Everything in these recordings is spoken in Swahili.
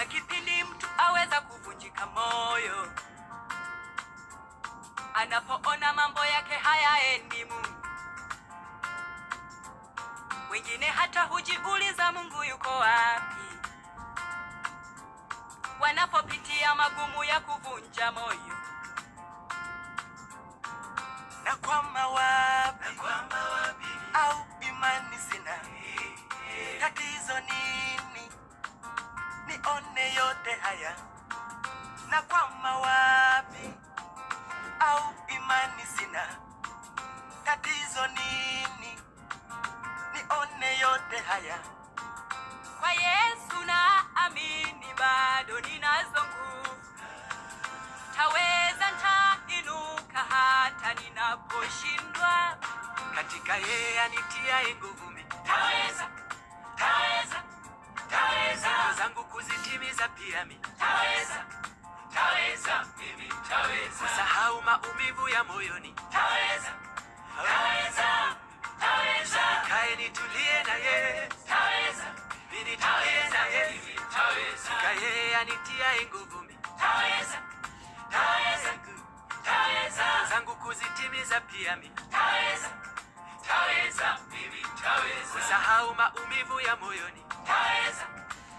kipindi mtu aweza kuvunjika moyo anapoona mambo yake hayaendi Mungu. Wengine hata hujiuliza Mungu yuko wapi wanapopitia magumu ya kuvunja moyo. na kwama wapi au imani sina tatizo nini nione yote haya na kwama wapi au imani sina tatizo nini nione yote haya Kwa Yesu na amini, bado ninazo nguvu, taweza, ntainuka hata ninaposhindwa. katika yeye anitiaye nguvu mimi Taweza, taweza, taweza, ndoto zangu kuzitimiza pia mimi taweza, taweza, mimi taweza, kusahau maumivu ya moyoni taweza, taweza, taweza, kae nitulie na yeye taweza, mimi nitulie na yeye mimi taweza, katika yeye anitiaye nguvu mimi taweza, taweza, taweza, zangu kuzitimiza pia mimi taweza, taweza, mimi taweza, kusahau maumivu ya moyoni taweza,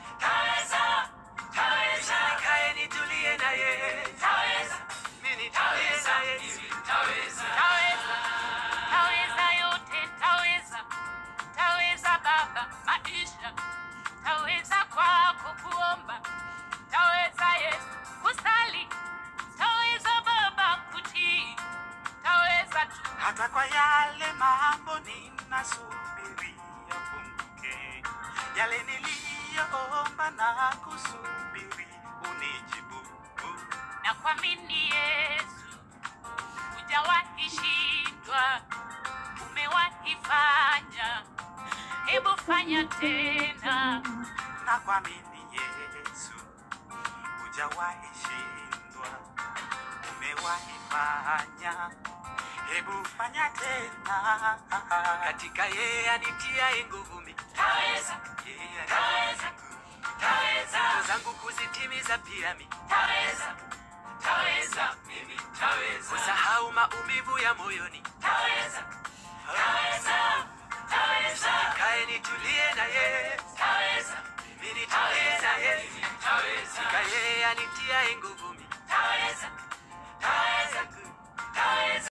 taweza, taweza, kae nitulie na yeye taweza, mimi nitulie na yeye taweza, taweza, taweza yote, taweza, taweza Baba maisha, taweza kwako kuomba, taweza Yesu kusali, taweza Baba kutii, taweza tu hata kwa yale mambo ninasubiria yafunguke yale niliyoomba na kusubiri unijibu na kuamini Yesu, hujawahi shindwa, umewahi fanya, hebu fanya tena. na kuamini Yesu hujawahi shindwa umewahi fanya hebu fanya tena katika yeye anitiaye nguvu mimi Taweza, Yeye taweza, taweza, ndoto zangu kuzitimiza pia mimi taweza, taweza, mimi taweza, kusahau maumivu ya moyoni taweza, taweza, taweza, kae nitulie na yeye taweza, mimi nitulie na yeye taweza, katika yeye anitiaye nguvu mimi taweza, taweza,